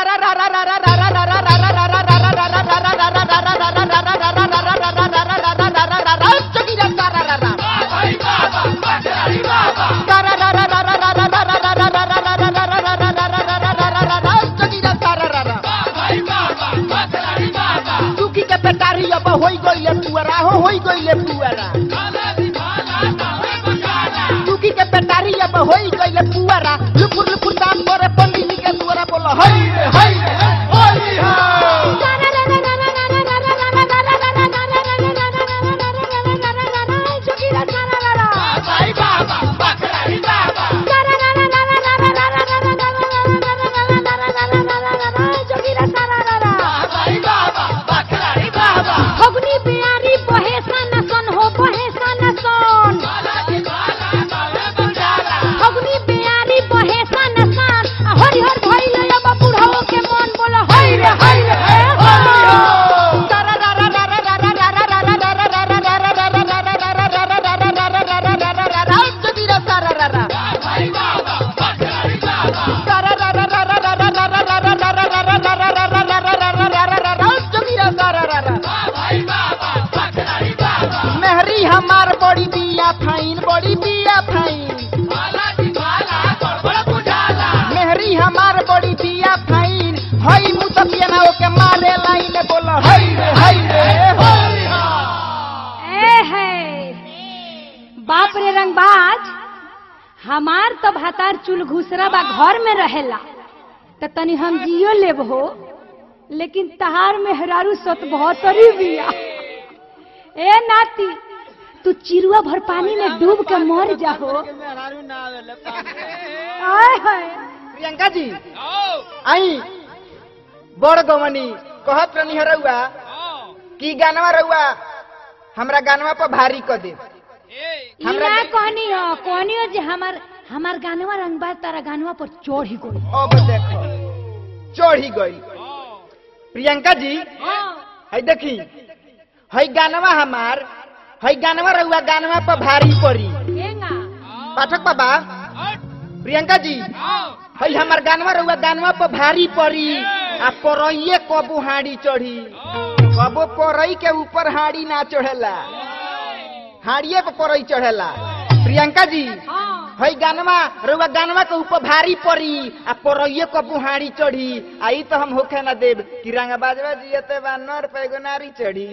चुकी के पेटारी अब होई गइले पुअरा हो होई गइले पुअरा चुकी के पेटारी अब होई गइले पुअरा लुपुर लुपुर दाम करे पंडित जी के दुआरा बोलो हई रे हई रे होली हो फगुनी बिहारी बहे सन सन हो बहे सन सन फगुनी बिहारी बहे सन सन आ हरि हर भइल अब बुढ़ाओ के मन बोल हई रे हई रे हे होली हो मेहरी हमार बड़ी बिया फाइन बड़ी बिया फाइन मेहरी हमार बड़ी बिया फाइन हई मुसफिया ना ओके मारे लाइन बोलो हई रे हई रे होली हो ए है बाप रे रंगबाज हमार तो भातार चुल घुसरा बा घर में रहेला त तनी हम जियो लेब हो लेकिन तहार में हरारू सत बहत्तरी बिया ए नाती तू चिरुआ भर पानी में डूब के मर जाहो आय हाय प्रियंका जी आई बड़ गवनी कहत रहनी है रउआ कि गानवा रउआ हमरा गानवा पर भारी क दे ई हमरा ना दे- कहनी हो कहनी हो जे हमार हमार गानवा रंगबाज तारा गानवा पर चढ़ ही गई अब देखो चढ़ी गई प्रियंका जी है देखी है गानवा हमार है गानवा रउआ गानवा पर भारी पड़ी एंगा पाठक बाबा प्रियंका जी है हमार गानवा रउआ गानवा पर भारी पड़ी आ परइये कबू हाड़ी चढ़ी कबो परई के ऊपर हाड़ी ना चढ़ेला हाड़िए पे परई चढ़ेला प्रियंका जी हाँ है गानवा रउआ गानवा के ऊपर भारी पड़ी आ परइये कबू हाड़ी चढ़ी आई तो हम होखे ना देब कि रंगा बाजवा जियते बा नर पे एगो नारी चढ़ी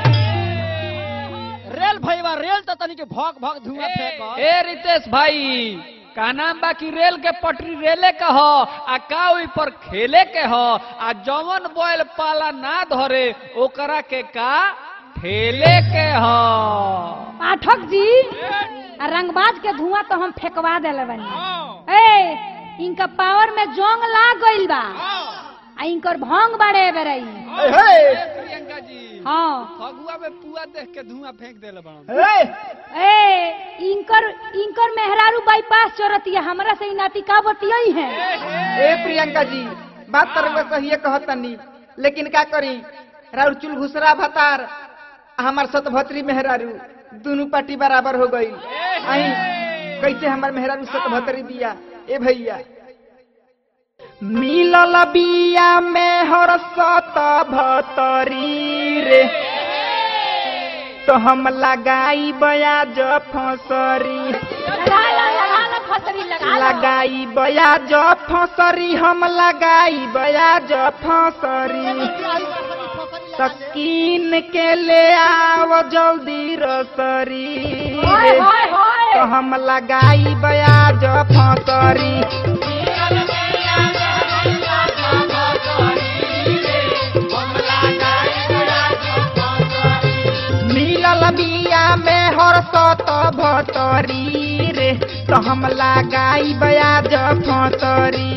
रेल भैया रेल तो तनी के भौक भौक धुआं फेंक ए रितेश भाई का नाम बा कि रेल के पटरी रेले के ह आ का ओइ पर खेले के ह आ जवन बैल पाला ना धरे ओकरा के का ठेले के ह पाठक जी आ रंगबाज के धुआं तो हम फेंकवा देले बानी ए इनका पावर में जोंग लाग गइल बा आ इनकर भंग बाड़े बेरई हे, हे, प्रियंका जी हाँ फगुआ में पुआ देख के धुआं फेंक देले बड़न हे, ए इनकर इनकर मेहरारू बाईपास चोरतिया हमरा से इ नाती का बतियाई है ए प्रियंका जी बात तर रउआ सहिए कहतनी लेकिन का करी राउर चुल घुसरा भतार आ हमार सतभत्री मेहरारू दोनों पार्टी बराबर हो गई आई कैसे हमार मेहरारू सतभत्री बिया ए भैया मिलल बिया में हर सत भतरी रे तो हम लगाई बयाज फसरी लगा ला लगा ला फसरी लगा ला लगाई बयाज फसरी हम लगाई बयाज फसरी तकीन के ले आओ जल्दी रसरी होय होय होय तो हम लगाई बयाज फसरी मिलल बिया में हर सत भतरी रे तो हम लगाई बयाज फसरी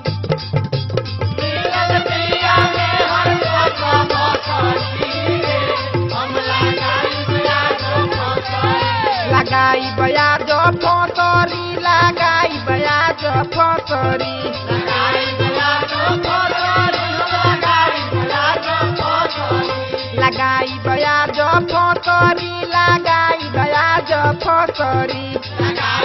लगाई बयाज फसरी लगाई बयाज फसरी लगाई बयाज फसरी लगाई बयाज फसरी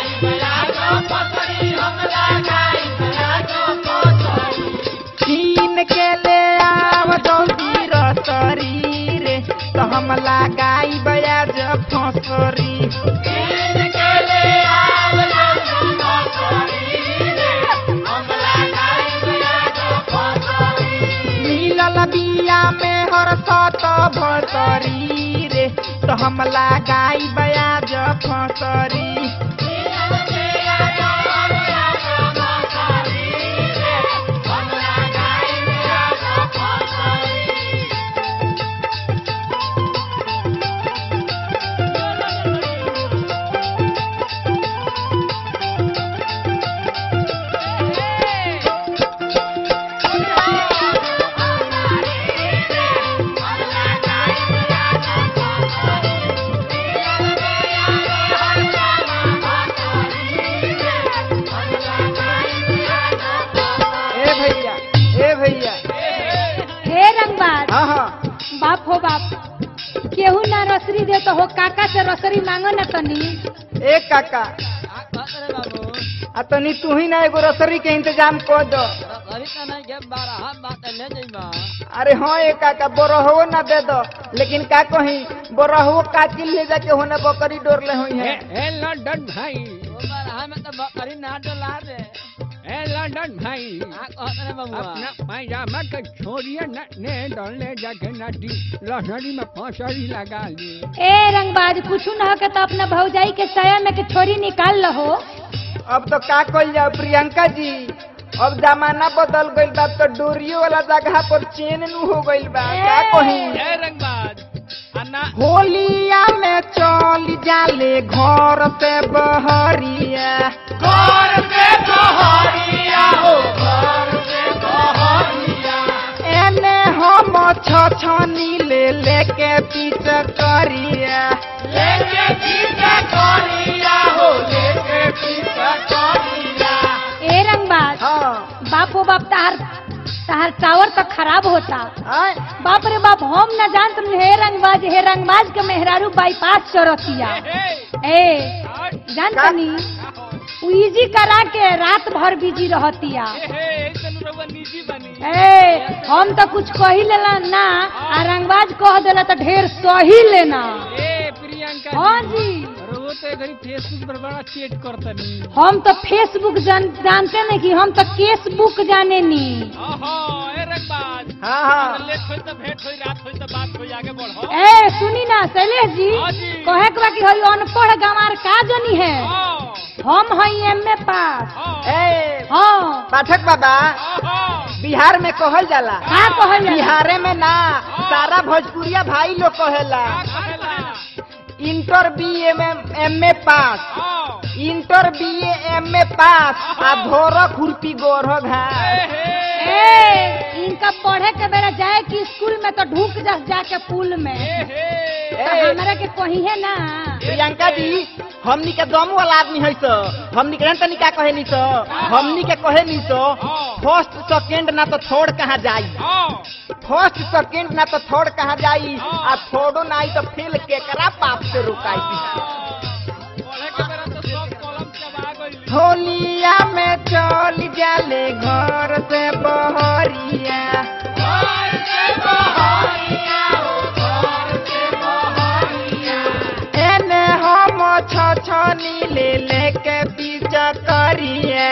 तीन कीन के ले आव जल्दी रसरी रे तो हम लगाई बयाज फसरी मिलल बिया में हर सत भसरी रे तो हम लगाई बयाज फसरी ए भैया ए भैया हे रंगबाज हाँ हाँ बाप हो बाप केहू ना रसरी दे तो हो काका से रसरी मांगो ना तनी ए काका का कहत रे बाबू आ तनी तू ही ना एगो रसरी के इंतजाम कर दो अभी तो नहीं के बारह हम बात ले जाइबा अरे हाँ ए काका बोरहो ना दे दो लेकिन का कहीं बोरहो काटिल ले जाके होने बकरी डोर ले हुई है ए लंडन भाई वो बारह में तो बकरी ना डोला दे ए लंडन भाई का कहत रे बाबू अपना पैजामा के छोड़िए न ने डोले जाके नदी लहरी में फसरी लगा ली ए रंगबाज कुछ ना हो के तो अपना भौजाई के साया में के छोरी निकाल लहो अब तो का कल जाओ प्रियंका जी अब जमाना बदल गइल बा तो डोरियो वाला जगह पर चेन नु हो गइल बा का कहीं ए रंगबाज अन्ना होलिया में चल जाले घर से बहरिया घर से बहरिया हो घर से बहरिया एने हम छछनी ले लेके पीछे करिया लेके पीछे करिया हो लेके पीछे करिया ए रंगबाज हाँ बाप हो बाप तार तार टावर तो खराब होता आय बाप रे बाप हम न जानत रही, हे रंगबाज हे रंगबाज के मेहरारू बाईपास चरतिया ए जानतनी उ इजी करा के रात भर बिजी रहतिया निजी बनी ए हम तो कुछ कही लेला ना आ रंगबाज कह देला तो ढेर सही लेना ए प्रियंका हाँ जी अरे वो तो घड़ी फेसबुक पर बड़ा चेट करतनी हम तो फेसबुक जान, जानते नहीं कि हम तो केसबुक जाने नी ओहो ए रंगबाज हाँ हाँ लेट होई तो भेंट होई रात होई तो बात होई आगे बढ़ो ए सुनी ना शैलेश जी हाँ जी। कहे के बा कि हई अनपढ़ गंवार का जनी है हाँ हम हई एमए पास हाँ ए हाँ पाठक बाबा हाँ बिहार में कहल जाला का कहल जाला? बिहारे में ना सारा भोजपुरिया भाई लोग कहेला कहेला inter B M M A pass हाँ inter B M A pass आ धोर खुरपी गोर घास ए इनका पढ़े के बेरा जाए कि स्कूल में तो ढूक जा जाके पुल में तो ए, हमरा के कही है ना प्रियंका जी हमनी के दम वाला आदमी है तो हमनी के तनी का कहे नी तो हमनी के कहे नी तो फर्स्ट सेकंड ना तो थर्ड कहाँ जाई फर्स्ट सेकंड ना तो थर्ड कहाँ जाई आ थर्डो ना आई तो फेल केकरा पाप से रुकाई पढ़े के बेरा तो सब कलम चबा गइल होलिया में चल जाले घर से बहरिया एने हम छछनी ले लेके पीछा करिया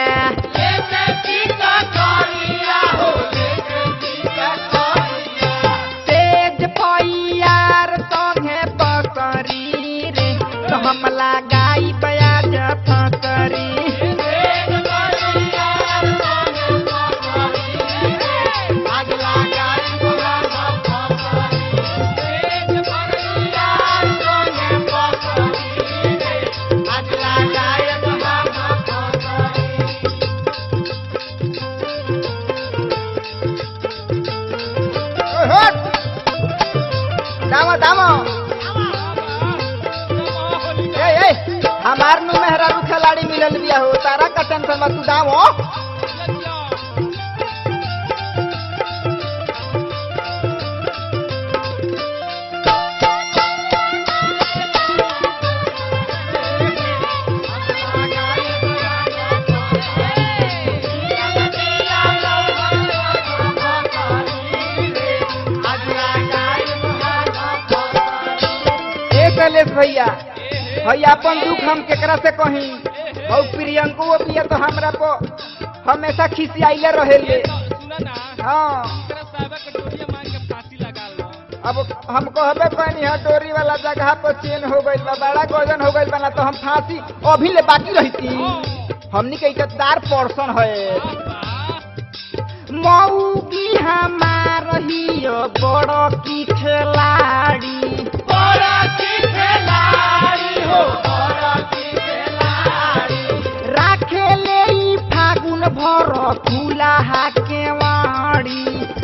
तेज पैयार संगे पकड़ी रे तो हम लगाई बयाज फकरी दामो दामो ए ए हमार नु मेहरारू खिलाड़ी मिलल बिया हो तारा का टेंशन मत तू दामो शैलेश भैया भैया अपन दुख हम केकरा से कही और प्रियंको वो पिया तो हमरा को हमेशा खिसियाइले रहेले सुना ना हाँ एकरा साहब के डोरिया मांग के फांसी लगा लो अब हम कहबे कहनी है डोरी वाला जगह पर चेन हो गइल बा बड़ा गजन हो गइल बा ना तो हम फांसी अभी ले बाकी रहती हमनी के इज्जतदार पर्सन है मऊगी हमार हियो बड़ की खिलाड़ी बड़ की खिलाड़ी हो बड़ की खिलाड़ी राखे ले ई फागुन भर खुला हाके वाड़ी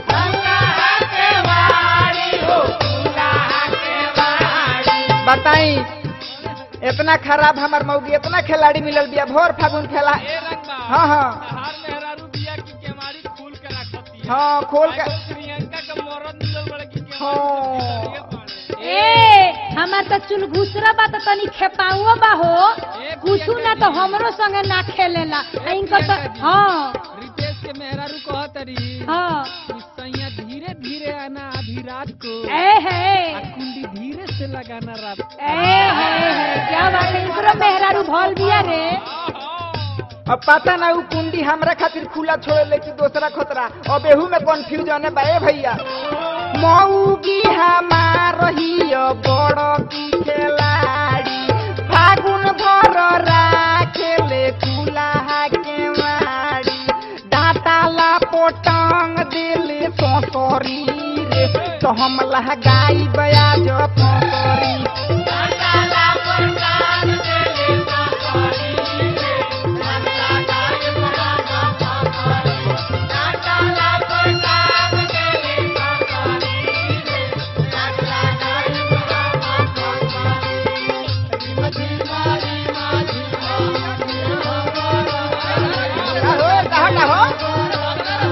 बताई इतना खराब हमार मौगी इतना खिलाड़ी मिलल बिया भोर फागुन खेला ए रंगबा हाँ हाँ हार मेहरारू बिया की केमारी खोल के रखती है हाँ खोल के आज प्रियंका के मरद मिलल बड़े की हाँ। केमारी ए हमार तो चुल घुसरा बा तो तनी खेपाओ बा हो कुछु ना तो हमरो संगे ना खेलेला आ इनकर तो हाँ रितेश के मेहरारू कहत रही हाँ सैया धीरे धीरे आना आधी रात को ए है आ कुंडी धीरे से लगाना रात को। ए है है क्या बात है इनकरो मेहरारू भल बिया रे अब पता ना उ कुंडी हमरा खातिर खुला छोड़े ले कि दूसरा खतरा अब एहू में कंफ्यूजन है बा ए भैया मऊगी हमार हियो बड़ की खिलाड़ी फागुन भर राखेले खुला के माड़ी डाटा ला पोटांग दिले सोसरी रे तो हम लहगाई बयाज पोसरी हो कहा हो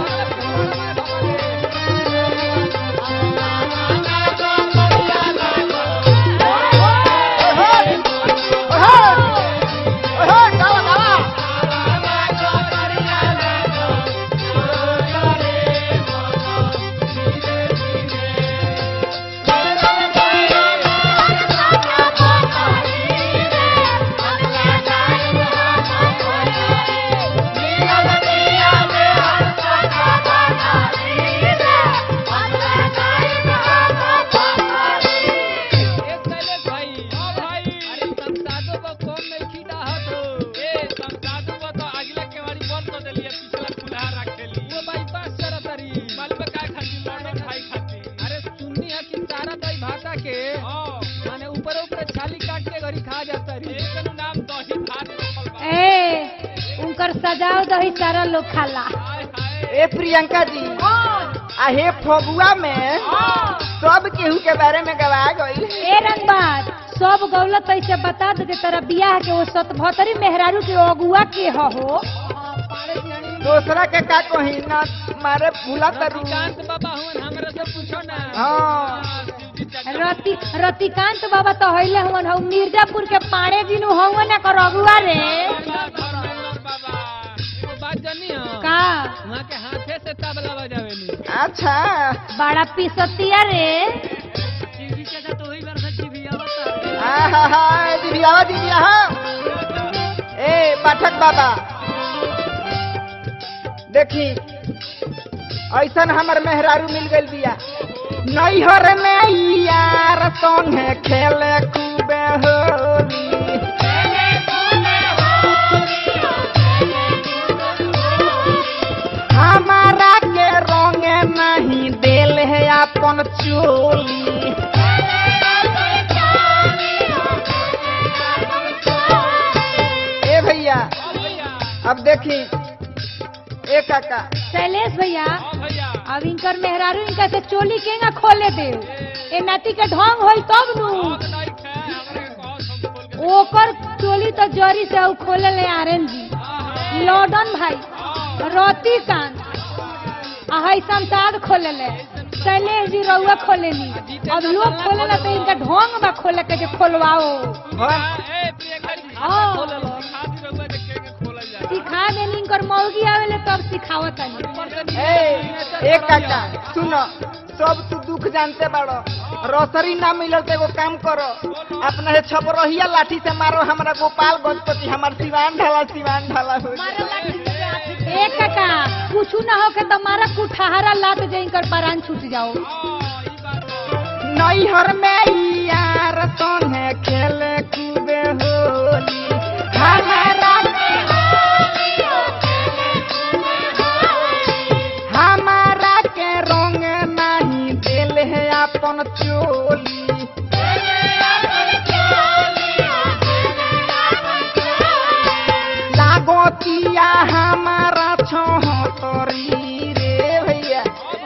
ए शैलेश भाई हां भाई अरे संसादो को कम नहीं खीदा हत हो ए संसादो को तो अगला केवाड़ी बंद कर देलिए पिछला खुला रखेली वो भाई पास करत रही मालूम का खाती लड़न भाई खाती अरे सुननी है कि सारा दही भाता के हां माने ऊपर ऊपर छाली काट के घरी खा जाता रही एक नाम दही भात रखल बा ए उनकर सजाओ दही सारा लोग खाला हाय हाय ए प्रियंका जी आहे फगुआ में सब केहू के बारे में गवा गई ए रंगबाज सब गौलत ऐसे बता दे तेरा बियाह के वो सतभतरी मेहरारू के अगुआ के ह हो दूसरा के का कही ना मारे भूला तरू रतिकांत बाबा हुन हमरा से पूछो ना हाँ रति रतिकांत बाबा तो हइले हवन हउ मिर्जापुर के पाड़े दिनु हवन ना कर अगुआ रे बाबा एगो बात जानी हो का वहाँ के हाथे से तबला बजावेनी अच्छा बड़ा पिसतिया रे टीवी के साथ वही बार से टीवी आवता आहा हा दीदी आवा दीदी आहा ए पाठक बाबा देखी ऐसन हमर मेहरारू मिल गइल बिया नैहर में ई यार संगे खेले खूबे होली हमारा के रंगे नहीं देल है अपन चोली ए भैया अब देखी ए काका शैलेश भैया हाँ भैया अब इनकर मेहरारू इनका से चोली केंगा खोले दे ए नाती के ढंग होई तब नु बहुत नहीं खे हमरे के कहो सब खोल के ओकर चोली तो जरी से उ खोले ले आरन जी लॉर्डन भाई रतिकांत आ हई संसार खोले ले शैलेश जी रउआ खोले ली अब लोग खोले ला तो इनका ढंग बा खोले के जे खोलवाओ हाँ ए प्रियंका जी हाँ। खोल लो खाती रहुआ देख के के खोलल जा सिखा देनी इनकर मौगी आवेले तब सिखावत तनी ए ए काका सुनो सब तू दुख जानते बाड़ो रसरी ना मिलल तो एगो काम करो अपना हे छपरहिया लाठी से मारो हमरा गोपाल गणपति हमार सिवान ढाला सिवान ढाला हो जाए। ए काका कुछ ना हो के तुम्हारा कुठारा लात जाई कर परान छूट जाओ नैहर में यार तोने खेले कूदे होली हमारा हमारा के रंग नहीं दिल है अपन चोली लागोतिया हमारा छोहतरी रे भैया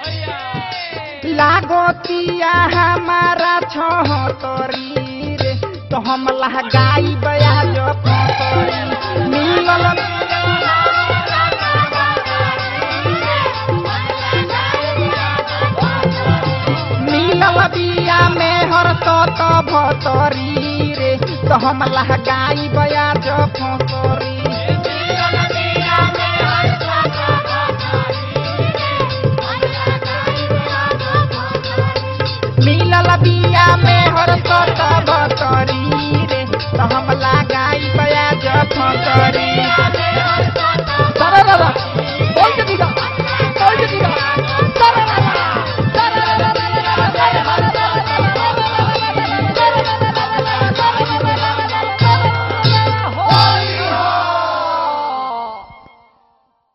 लागोतिया हमारा छोहतरी रे तो हम लहगाई बया जो फतरी मिलल मिलल बिया में हर तो तो भतरी रे तो हम लहगाई बया जो फतरी